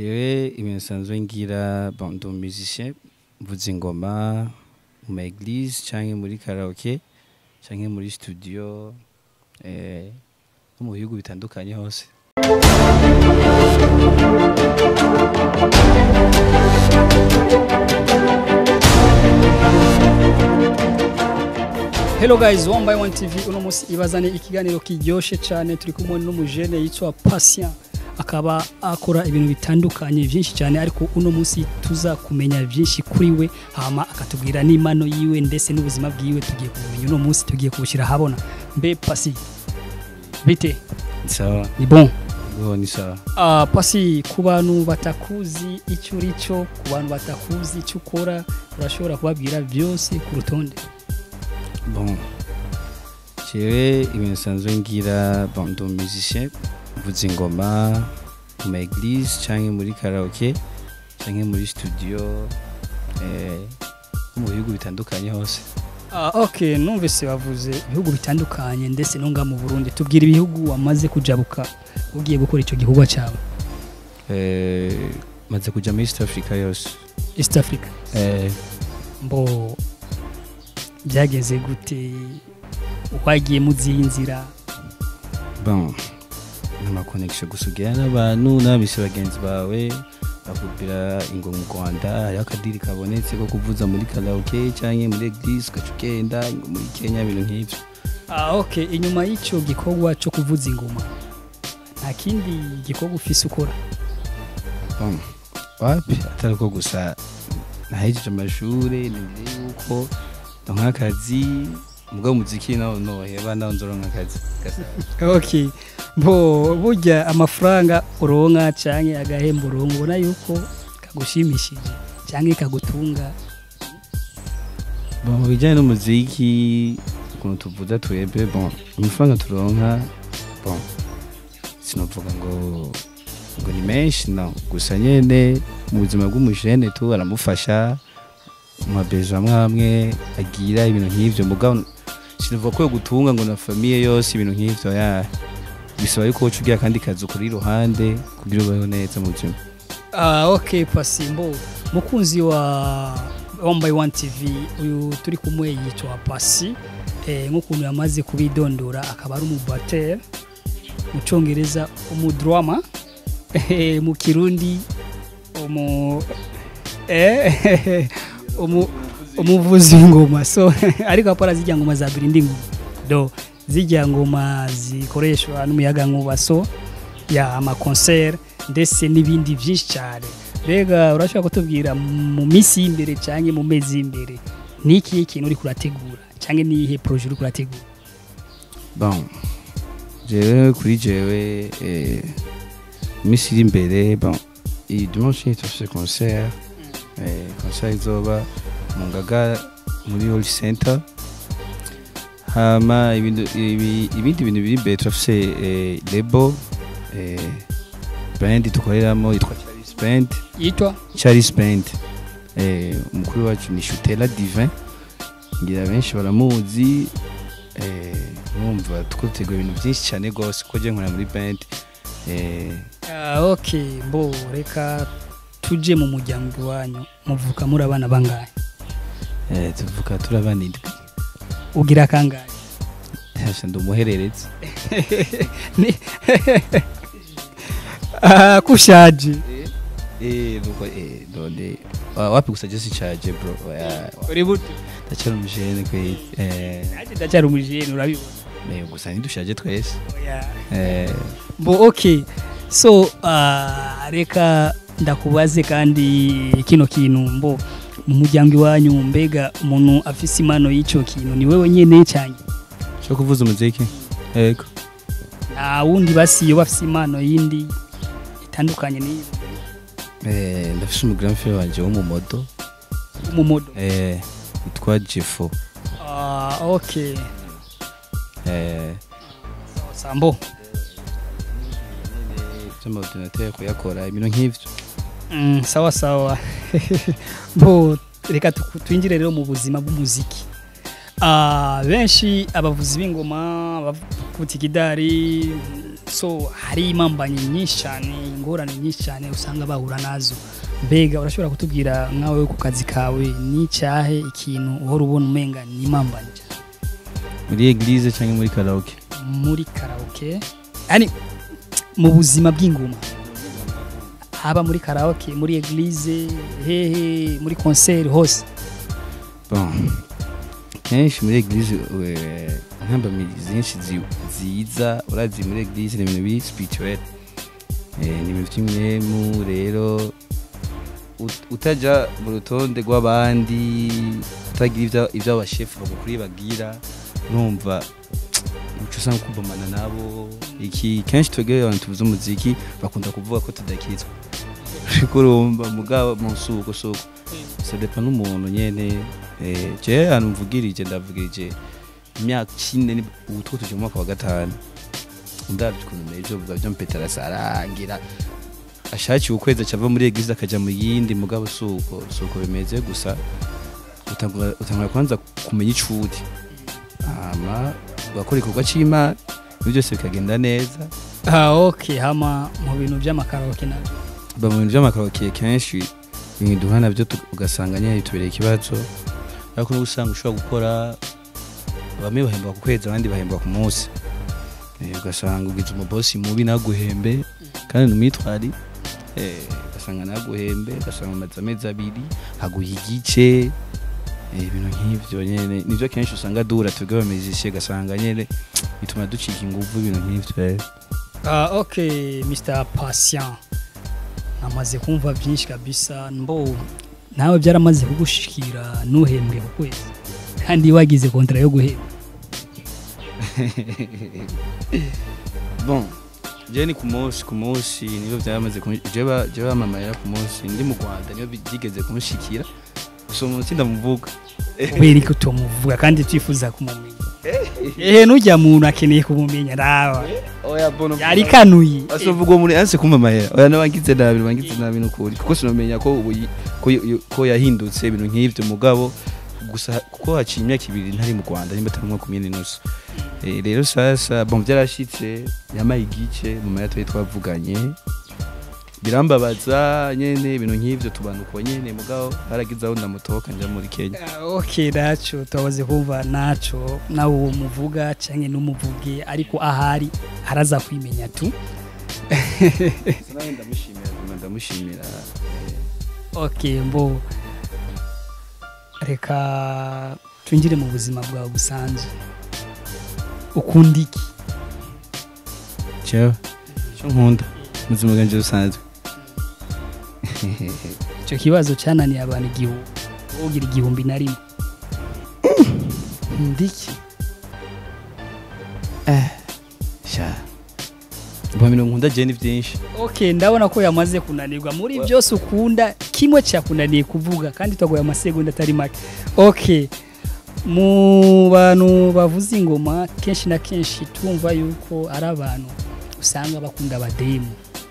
jewe ibintu nsanzwe ngira bon ndi umusicien mvuza ingoma mu ma eglise canke muri karaoke canke muri studio eh, no mu bihugu bitandukanye hose Hello guys, one by one TV uno musi ibazane ikiganiro kiryoshe cyane turi kumwe n'umujene yitwa Patient akaba akora ibintu bitandukanye byinshi cyane ariko uno musi tuza kumenya byinshi kuri we hama akatubwira n'imano yiwe ndetse n'ubuzima bwiwe tugiye kumenya uno musi tugiye kubushyira habona mbe Pasi bite ni sawa ni bon ngo ni sawa Uh, pasi ku bantu batakuzi icyo uri cyo ku bantu batakuzi icyo ukora urashobora kubabwira byose ku rutonde bon jewe ibintu nsanzwe ngira bon ndi umusicien mvuza ingoma mu ma eglise canke muri karaoke canke muri studio eh, no mu bihugu bitandukanye hose Uh, ok numvise wavuze ibihugu bitandukanye ndetse no nga mu burundi tubwira ibihugu wamaze kujabuka ugiye gukora icyo gikorwa cyawe eh, maze kuja muri east africa yose east africa eh, mbo byageze gute wagiye mu ziyi nzira bon n'amakonegisiyo gusa ugira n'abantu n'abise bagenzi bawe bakubwira ingo mu rwanda hariho akadiri kabonetse ko kuvuza muri karaoke canke muri eglise ugaca ugenda ingo muri kenya ibintu nk'ivyo Ah, ok inyuma y'icyo gikorwa cyo kuvuza ingoma nta kindi gikorwa ufise ukora Bon, wapi atari uko gusa nahejeje amashure nizeye yuko ndonka akazi mugabo umuziki nawo noheba nawo nzoronka akazi Gasa- ok bo burya amafaranga uronka canke agahembo uronka ubona yuko kagushimishije canke kagutunga bon mu bijyanye n'umuziki ukuntu tuvuza twebwe bon amafaranga turonka bon sinovuga ngo ngo ni menshi no gusa nyene mu buzima bw'umujene tu aramufasha mu mabezo amwe amwe agira ibintu nk'ivyo mugabo sinovuga ko yo gutunga ngo na famiye yose ibintu nk'ivyo ya bisaba yuko woca ugira akandi kazi ukora iruhande kugira ubeho neza mu buzima Ah, ok pasimbo mukunzi wa one by one tv uyu turi kumwe yitwa pasi eh, nk'ukuntu yamaze kubidondora akaba ari umubatere mu cyongereza umudrama eh, mu kirundi umu eh, umu umuvuzi w'ingoma so ariko apara zijya ngoma za birindi ngoma do zijya ngoma zikoreshwa n'umuyaga nkuba so ya amakonseri ndetse n'ibindi byinshi cyane mbega urashobora kutubwira mu minsi y'imbere cyangwa mu mezi y'imbere ni ikihe kintu uri kurategura cyangwa ni iyihe poroje uri kurategura bon jewe kuri jewe eh, iminsi iri imbere bon iyi dimanche turafise concert eh, concert izoba mu ngaga muri hall center hama ibintu- ibi- ibindi bintu biri imbere turafise eh, lebo eh, band dukoreramo yitwa Charles Band yitwa Charles Band eh, umukuru wacu ni Shutela Divin ngira benshi baramuzi eh, numva twateguye ibintu byinshi cyane rwose kuko njye nkora muri band eh, Ah, ok mbo reka tujye mu muryango iwanyu muvuka muri abana bangahe eh, tuvuga turi abana indwi ugira kangahe Hasha ndi umuhererezi Ni- Ah, kushaje eh, nuko eh, none wa- wapi gusa je sicaje bro Oya, wa- uri buto ndacyari umujene kwe eh, nanjye ndacyari umujene urabibona eh, gusa ntidushaje twese Oya. eh, bo ok so uh, reka ndakubaze kandi kino kintu mbo mu muryango iwanyu mbega umuntu afise impano y'icyo kintu ni wewe nyene cyane cyo kuvuza umuziki yego nta wundi basiyo bafise impano yindi itandukanye n'iyo eh, ndafise umugrandfere wanje w'umumodo umumodo eh, yitwa Jeffo uh, ok eh, sambo by'amaordinateur kuyakora ibintu nk'ivyo mm, sawa sawa bo reka tuku- twinjire rero mu buzima bw'umuziki Ah, benshi abavuzi b'ingoma abavuza ikidari so hari imambanyi nyinshi cyane ingorane nyinshi cyane usanga bahura nazo mbega urashobora kutubwira nkawe ku kazi kawe n'icyahe ikintu uhora ubona umenga ni imambanyi muri eglise cyangwa muri karaoke muri karaoke yani mu buzima bw'ingoma haba muri karaoke muri eglise hehe muri concert hose bon kenshi muri eglise eh, intambamyi zinshi zi- ziza urazi muri eglise ni ibintu biri spirituel Eh, ni ibintu by'imwemu rero ut- utaja mu rutonde rw'abandi utagira ibyo- ibyo abashefu bagukuriye bagira numva uca usanga kubamana nabo iki kenshi twebwe abantu tuvuze umuziki bakunda kuvuga ko tudakizwa ariko urumva mugabo mu suko suko sadepa n'umuntu nyene eh, je ahantu mvugirije ndavugirije imyaka ine ni- ubu two tuje mu mwaka wa gatanu ndavye ukuntu meje vuga vyo mpetera sarangira ashakiye ukwezi acava muri eglise akaja mu yindi mugabo suko suko bimeze gusa utangura utangura kwanza kumenya icuri hama ugakora igikorwa c'imana ibyo byose bikagenda neza ah okay hama mu bintu by'amakaraoke nabyo ba mu bintu by'amakarokiye kenshi ibintu duhana nabyo tu- ugasanga nyine bitubereye ikibazo ariko n'ubu usanga ushobora gukora bamwe bahembwa ku kwezi abandi bahembwa ku munsi Eh, ugasanga ugize umubosi mubi naguhembe kandi numwitwari ugasanga naguhembe ugasanga umaze amezi abiri aguha igice eh, ibintu nk'ivyo nyene nivyo kenshi usanga dura twebwe abamizishe ugasanga nyene bituma ducika inguvu ibintu nk'ivyo eh. ah okay Mr Patient namaze kumva byinshi kabisa mbo nawe byaramaze kugushikira nuhembwe ku kwezi kandi wagize kontra yo guhembwa bon je ni ku munsi ku munsi nibyo byamaze jeba jeba bamamarira ku munsi ndi mu Rwanda niyo byigeze kunshikira gusa umunsi ndamuvuga kubera ko tumuvuga kandi twifuza kumumenya ehe nujya muntu akeneye kumumenya nawe oya bono yari kanuye asovuga uwo muri anse kumva mahera oya nabangize nabi nabangize nabi nukuri kuko sinomenya ko ubu yi- ko y- ko yahindutse ibintu nk'ivyo mugabo gusa kuko haciye imyaka ibiri ntari mu Rwanda nimba atari umwaka umwe n'inusu Eh, rero sasa bon byarashitse yamaye igice mu maya twari twavuganye birambabaza nyene ibintu nk'ivyo tubanuko nyene mugabo haragize aho ndamutoka nja muri Kenya Ah, ok naco tubaze kumva naco nawe uwo muvuga canke n'umuvuge ariko ahari araza kwimenya tu nawe ndamushimira nyuma ndamushimira ok mbo reka twinjire mu buzima bwawe busanzwe ukunda iki cyo cyo nkunda muzima bwanje busanzwe icyo kibazo cyananiye abantu igihumbi wogira igihumbi na rimwe ndiki eh sha Bwa bintu nkunda je ni byinshi ok ndabona ko yamaze kunanirwa muri byose ukunda kimwe cyakunaniye kuvuga kandi twaguye amasegonda atari make ok mu bantu bavuza ingoma kenshi na kenshi tumva yuko ari abantu usanga bakunda abademu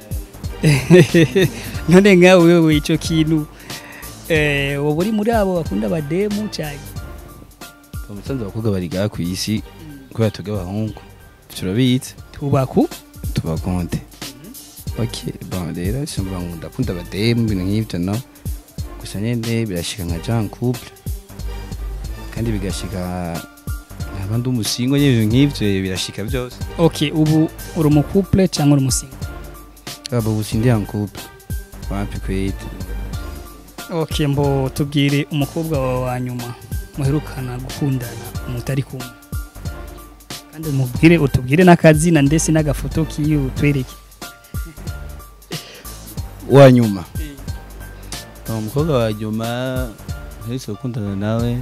none nkawe wewe icyo kintu eh, wowe uri muri abo bakunda abademu cyane umusanzu abakobwa bariga ku isi kubera tuga abahungu turabizi tubaku tubakonde ok bon rero simba ngo ndakunda abademu ibintu nk'ibyo no gusa nyene birashika nka Jean couple kandi bigashika nkaba ndi umusingo nyene ibintu nk'ivyo birashika byose ok ubu uri umukupule cyangwa uri umusinga aba ubu sindi en couple wapi kwete ok mbo tubwire umukobwa wawe wa nyuma muherukana gukundana umutari kumwe kandi umubwire utubwire n'akazina ndetse n'agafoto kiwe utwereke wa nyuma umukobwa wa nyuma nherutse gukundana nawe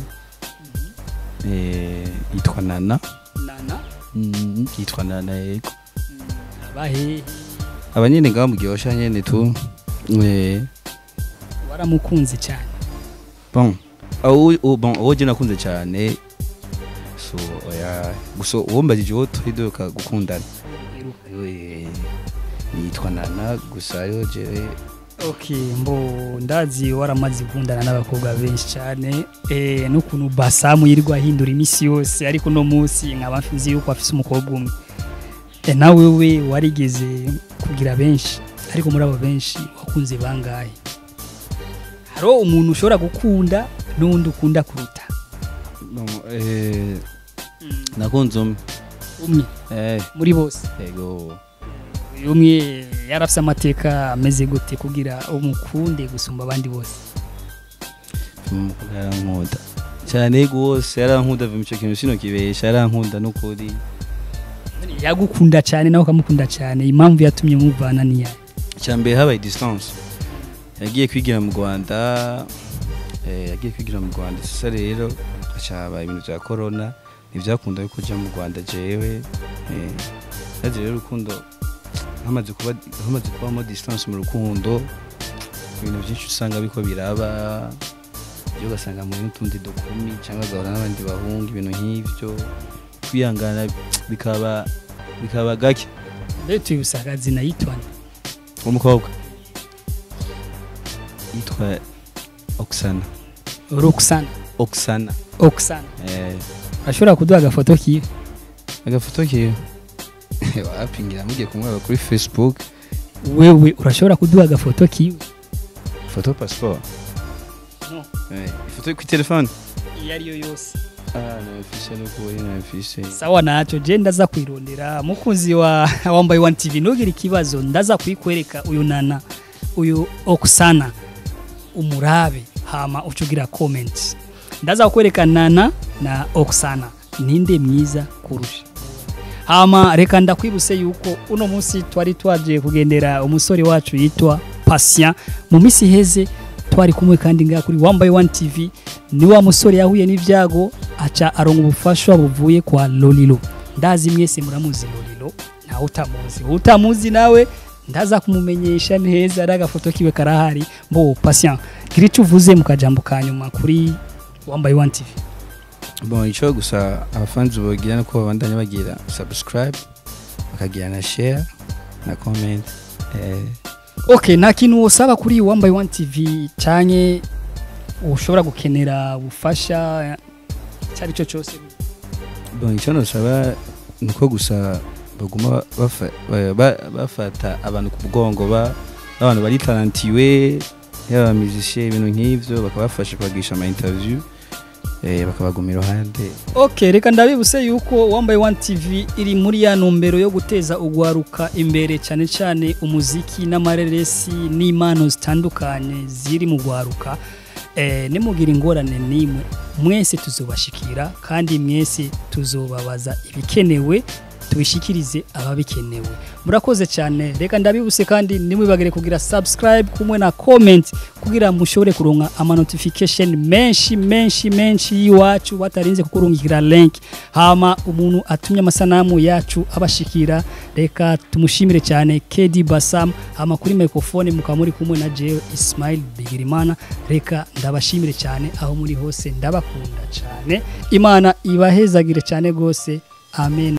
eh, yitwa nana nana Mm, yitwa nana yego abahe abanyene ngaho muryosha nyene tu Eh, waramukunze cyane bon aho uwo- bon uwo je nakunze cyane so oya gusa uwo mbajije uwo turi duheruka gukundana Eh, yitwa nana gusa yo jewe ok mbo ndazi waramaze gukundana n'abakobwa benshi cyane eh, n'ukuntu basamu yirirwa ahindura iminsi yose ariko uno munsi nkaba mfizi yuko afise umukobwa umwe eh, nawe we warigeze kugira benshi ariko muri abo benshi wakunze bangahe hariho umuntu ushobora gukunda n'undi ukunda kuruta Bon, eh, nakunze umwe umwe Eh, muri bose yego uyu umwe yarafise amateka ameze gute kugira umukunde gusumba abandi bose umukobwa yarankunda cyane rwose yarankunda vuba icyo kintu sino kibesha yarankunda n'ukuri yagukunda cyane nawe ukamukunda cyane impamvu yatumye muvana niya icya mbere habaye distance yagiye kwigira mu rwanda eh, yagiye kwigira mu rwanda sasa rero hacaba ibintu bya corona ntibyakunda yuko ujya mu rwanda jewe eh, yaje rero urukundo hamaze kuba hamaze kubamo distance mu rukundo ibintu byinshi usanga biko biraba ibyo ugasanga muri n'utundi dukumi cyangwa agahura n'abandi bahungu ibintu nk'ibyo kwihangana bikaba bikaba gake mbere tuyibuse akazina yitwane umukobwa yitwa Oksana roxana Oksana oxana eh ashobora kuduha agafoto kiwe agafoto kiwe wapingira mugiye kumwaba kuri Facebook wewe urashobora kuduha agafoto kiwe foto passport no eh ifoto ku telefone iyo ariyo yose ah nafishe no kuri nafishe sawa naco je ndaza kwirondera mukunzi wa wambaye one tv ntugire ikibazo ndaza kuyikwereka uyu nana uyu oksana umurabe hama ucugira comment ndaza kukwereka nana na oksana ninde mwiza kurusha hama reka ndakwibuse yuko uno munsi twari twaje kugendera umusore wacu yitwa patient mu minsi iheze twari kumwe kandi ngaha kuri wambaye one tv ni wa musore yahuye n'ibyago aca aronga ubufasha buvuye kwa lolilo ndazi mwese muramuzi lolilo ntawe utamuzi utamuzi nawe ndaza kumumenyesha neza ari agafoto kiwe karahari mbo patient gira icyo uvuze mu kajambo ka nyuma kuri wambaye one tv bon ico gusa abafanzi bogira nuko babandanya bagira subscribe bakagira na share na comment eh okay nta kintu usaba kuri wambaye one tv canke ushobora gukenera ubufasha cyari cyo cyose bon icyo nosaba ni uko gusa baguma bafa- ba- ba- bafata abantu ku mugongo ba abantu bari tarantiwe yaba musicien ibintu nk'ivyo bakabafasha kubagisha ama interview eh, bakabaguma iruhande ok reka ndabibuse yuko wambaye one tv iri muri ya ntumbero yo guteza ugwaruka imbere cyane cyane umuziki n'amareresi n'impano zitandukanye ziri mu gwaruka eh, nimugira ingorane n'imwe mwese tuzobashikira kandi mwese tuzobabaza ibikenewe tubishikirize ababikenewe murakoze cyane reka ndabibuse kandi nimwibagire kugira subscribe kumwe na comment kugira mushobore kuronka ama notification menshi menshi menshi y'iwacu batarinze kukurungikira link hama umuntu atumye amasanamu yacu abashikira reka tumushimire cyane KD Basam hama kuri microphone mukaba muri kumwe na Jewe Ismail Bigirimana reka ndabashimire cyane aho muri hose ndabakunda cyane imana ibahezagire cyane gose amen